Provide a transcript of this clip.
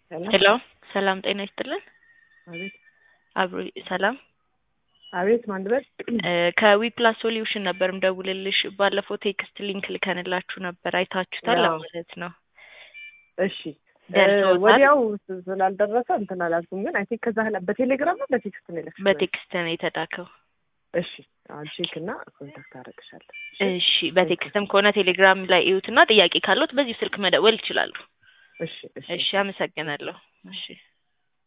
ሄሎ ሰላም ጤና ይስጥልን። አቤት አብሮ ሰላም አቤት ማን ልበል? ከዊፕላስ ሶሉሽን ነበር ምደውልልሽ። ባለፈው ቴክስት ሊንክ ልከንላችሁ ነበር አይታችሁታል አዎ። ማለት ነው። እሺ ደርሶታል? ወዲያው ስ- ስላልደረሰ እንትን አላልኩም፣ ግን አይ ቲንክ ከዛ ላ በቴሌግራም ነው በቴክስት ነው የላክሽው? በቴክስት ነው የተላከው። እሺ አሁን ቼክ እና ኮንታክት አደርግሻለሁ። እሺ በቴክስትም ከሆነ ቴሌግራም ላይ እዩትና ጥያቄ ካለዎት በዚሁ ስልክ መደወል ይችላሉ። እሺ እሺ እሺ አመሰግናለሁ። እሺ